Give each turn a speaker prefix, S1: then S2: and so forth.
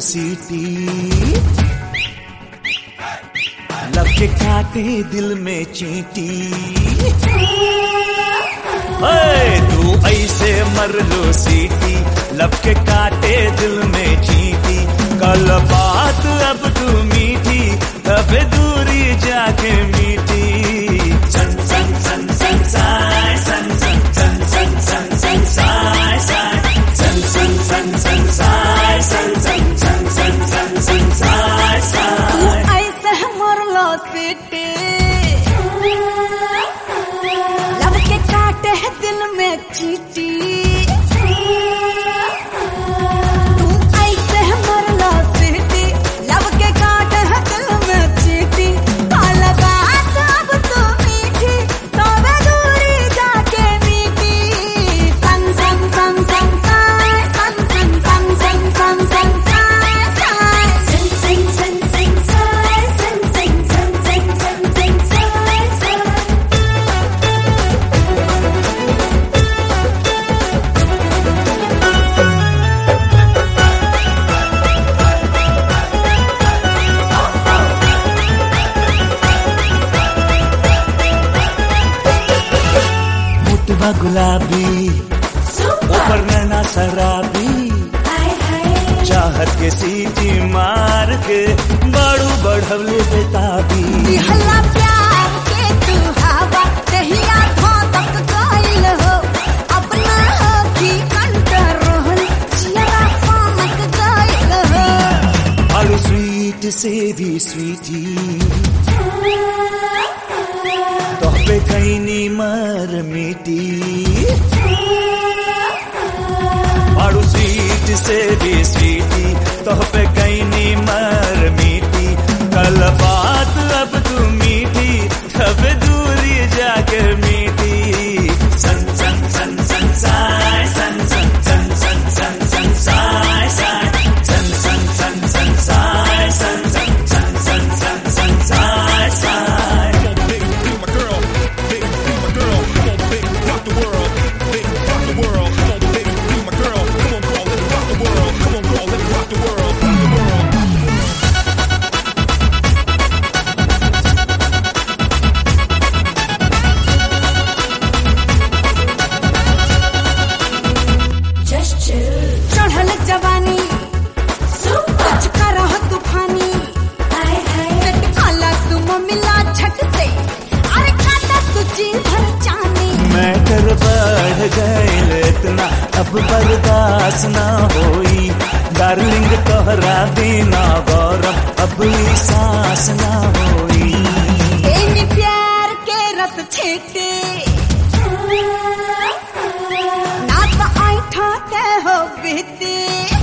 S1: सीटी लब के काटे दिल में चीटी ओए तू ऐसे मर लो सीटी लब के काटे दिल में चीटी कल बात अब तू मीठी अब दूरी जाके मीठी सन सन सन सन साय सन सन सन सन सन सन साय साय सन सन सन सन साय सन सन सन सन सन सन साय
S2: तू
S1: साय
S2: ऐसे मरलो सीटी लब के काटे है दिल में चीटी तू ऐसे मरलो सीटी लब के काटे है दिल में चीटी काला बात अब तू मीठी तबे दूरी जाके मीठी सन सन सन सन साय सन सन सन सन सन सन साय साय सन सन सन सन साय सन सन सन सन सन सन साय साय
S1: मुटवा गुलाबी ऊपर नैना शराबी चाहत के सीटी मार के बड़ू बढ़वले बेताबी
S2: हल्ला प्यार के तू हवा कहिया थो तक गइल हो अपना हो की कंट्रोल चियरा सामक गइल हो
S1: और स्वीट से भी स्वीटी तो पे कैनी मर मिटी और स्वीट से भी स्वीटी तो पे कैनी मर मिटी कल बात अब तू मीठी तब दूरी जाके मीठी सन सन सन सन साय सन सन सन सन सन सन साय साय सन सन सन सन साय सन सन सन सन सन सन Sai Sai
S3: Big, be my girl. Big, be my girl. Come on, big, rock the world. Big, rock the world. Come on, big, be my girl. Come on, girl, let me rock the world. Come on, girl, let me rock the world. Rock the world.
S2: चढ़ल जवानी कुछ करह तूफानी set खाला तुम मिला झट से अरे खाता तुझी भर जानी
S1: मैटर बढ़ गए इतना अब बर्दाश्त ना होई डार्लिंग तोहरा बिना गौरव अब ई सांस ना होई
S2: एनी प्यार के रस छीटे ना तो ऐठा के हो बीती